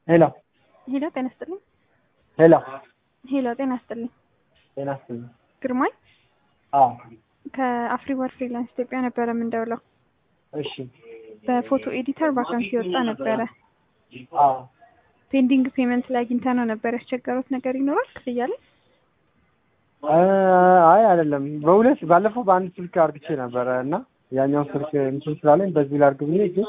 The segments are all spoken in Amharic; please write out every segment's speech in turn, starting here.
ሄሎ ሄሎ ጤና ይስጥልኝ። ሄሎ ሄሎ ጤና ይስጥልኝ። ጤና ይስጥልኝ። ግርማይ አዎ ከአፍሪወር ፍሪላንስ ኢትዮጵያ ነበረ የምንደውለው። እሺ በፎቶ ኤዲተር ቫካንሲ ወጣ ነበረ። አዎ ፔንዲንግ ፔመንት ላይ አግኝተ ነው ነበር ያስቸገሩት ነገር ይኖራል ክፍያ ላይ? አይ አይደለም፣ በሁለት ባለፈው በአንድ ስልክ አርግቼ ነበረ እና ያኛው ስልክ እንትን ስላለኝ በዚህ ላርግ ብዬ ግን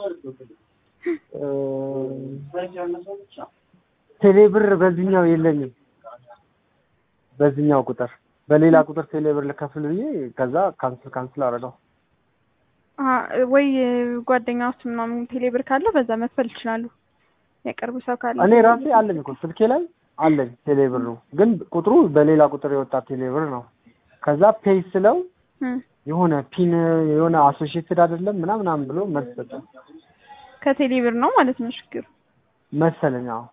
ቴሌ ብር በዚህኛው የለኝም። በዚህኛው ቁጥር በሌላ ቁጥር ቴሌ ብር ልከፍል ብዬ ከዛ ካንስል ካንስል አደረገው። ወይ ጓደኛ ውስጥ ምናምን ቴሌ ብር ካለው በዛ መክፈል ይችላሉ። የቅርብ ሰው ካለ እኔ ራሴ አለኝ እኮ ስልኬ ላይ አለኝ ቴሌ ብር ነው፣ ግን ቁጥሩ በሌላ ቁጥር የወጣ ቴሌ ብር ነው። ከዛ ፔይ ስለው የሆነ ፒን የሆነ አሶሺየትድ አይደለም ምናምን ምናምን ብሎ መልስ ሰጠ። ከቴሌ ብር ነው ማለት ነው ችግሩ መሰለኝ። አዎ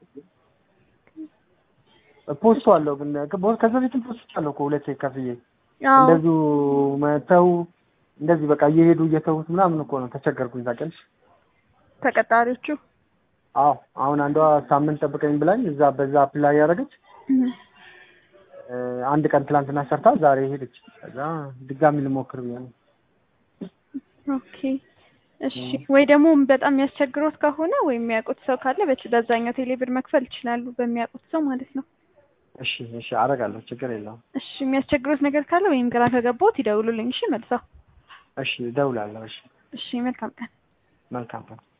ፖስቱ አለው ግን ከዛ በፊትም ፖስት አለው እኮ ሁለቴ ከፍዬ እንደዚሁ መተው እንደዚህ በቃ እየሄዱ እየተውት ምናምን እኮ ነው ተቸገርኩኝ። ታውቂያለሽ ተቀጣሪዎቹ አዎ አሁን አንዷ ሳምንት ጠብቀኝ ብላኝ እዛ በዛ አፕላይ ያደረገች አንድ ቀን ትላንትና ሰርታ ዛሬ ሄደች። ከዛ ድጋሚ ልሞክር ብዬ ነው። ኦኬ እሺ። ወይ ደግሞ በጣም የሚያስቸግሮት ከሆነ ወይም የሚያውቁት ሰው ካለ በዛኛው ቴሌብር መክፈል ይችላሉ፣ በሚያውቁት ሰው ማለት ነው። እሺ እሺ፣ አደርጋለሁ፣ ችግር የለውም። እሺ፣ የሚያስቸግሮት ነገር ካለ ወይም ግራ ከገባዎት ይደውሉልኝ። እሺ፣ መልሰው። እሺ፣ እደውላለሁ። እሺ፣ እሺ፣ መልካም ቀን። መልካም ቀን።